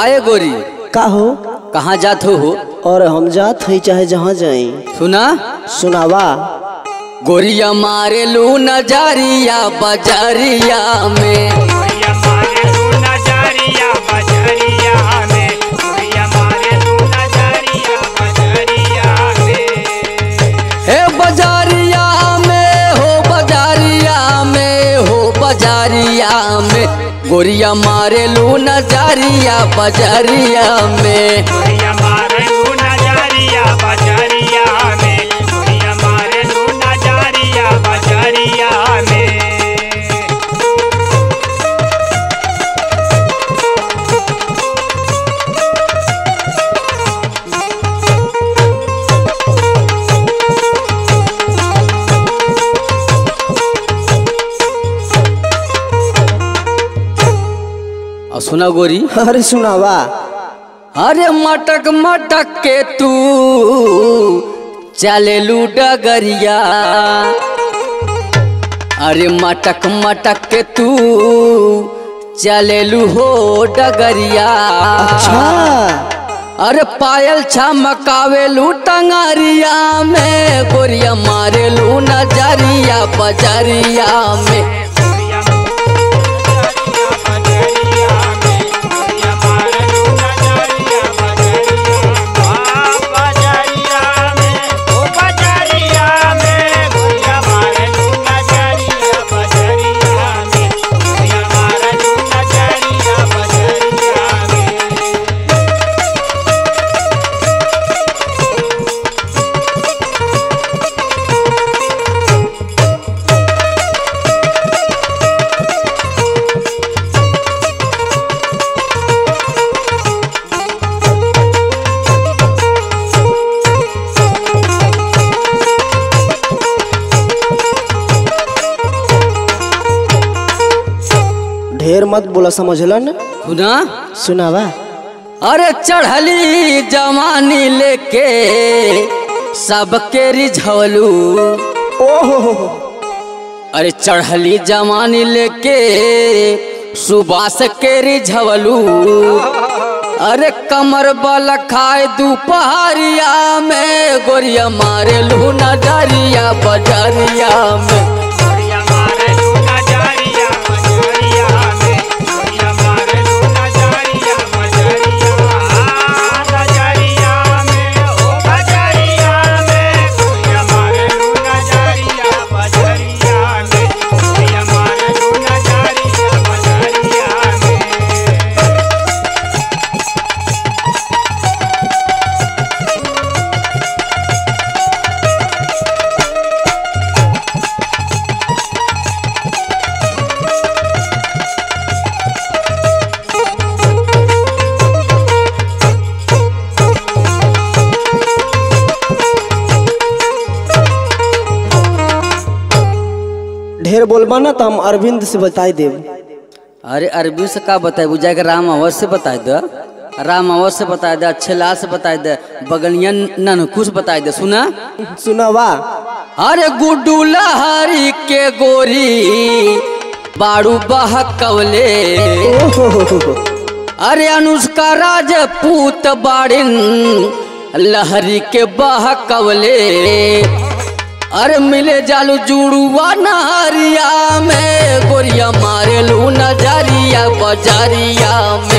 काहे गोरी का हो कहाँ जात हो हो और हम जात हई चाहे जहाँ जाई सुना सुनावा गोरिया मारे लू नजरिया बजरिया में गोरिया मारे तू नजरिया बजरिया में गोरिया मारे तू नजरिया बजरिया में हे बजारिया में हो बजारिया में हो बजारिया में गोरिया मारे लू नजरिया बजरिया में गोरिया मारे तू नजरिया बजरिया में गोरिया मारे तू नजरिया बजरिया में और सुना गोरी अरे सुनावा अरे मटक मटक के तू चले लू डगरिया अरे मटक मटक के तू चले लू हो डगरिया अच्छा अरे पायल छमकावे लू टंगरिया में गोरिया मारे लू नजरिया बजरिया में गोरिया बजरिया में गोरिया मारे तू नजरिया बजरिया में बजरिया में ओ बजरिया में गोरिया मारे तू नजरिया बजरिया में गोरिया मारे तू नजरिया बजरिया में ढेर मत बोला समझलन सुना सुनावा अरे चढ़ली जवानी लेके सबके रिझवलू ओहो अरे चढ़ली जवानी लेके सुबास के रिझवलू अरे कमर बल खाए दोपहरिया में गोरिया मारे लू नजरिया बजरिया में गोरिया मारे तू नजरिया बजरिया में गोरिया मारे तू नजरिया बजरिया नजरिया में ओ बजरिया में गोरिया मारे तू नजरिया बजरिया में गोरिया मारे तू नजरिया बजरिया में ढेर बोलबा ना तो हम अरविंद से बताई देब अरे अरबी से का बताए बुझाए के राम अवध से बताए दे राम अवध से बताए दे अच्छे लाल से बताए दे बगलिया ननकुश बताए दे सुना सुनावा अरे गुड्डू लहरी के गोरी बाड़ू बहकवले ओहो अरे अनुष्का राजपूत बाड़िन लहरी के बहकवले अरे मिले जालू जुड़ुआ नहरिया में गोरिया मारे लू नजरिया बजरिया में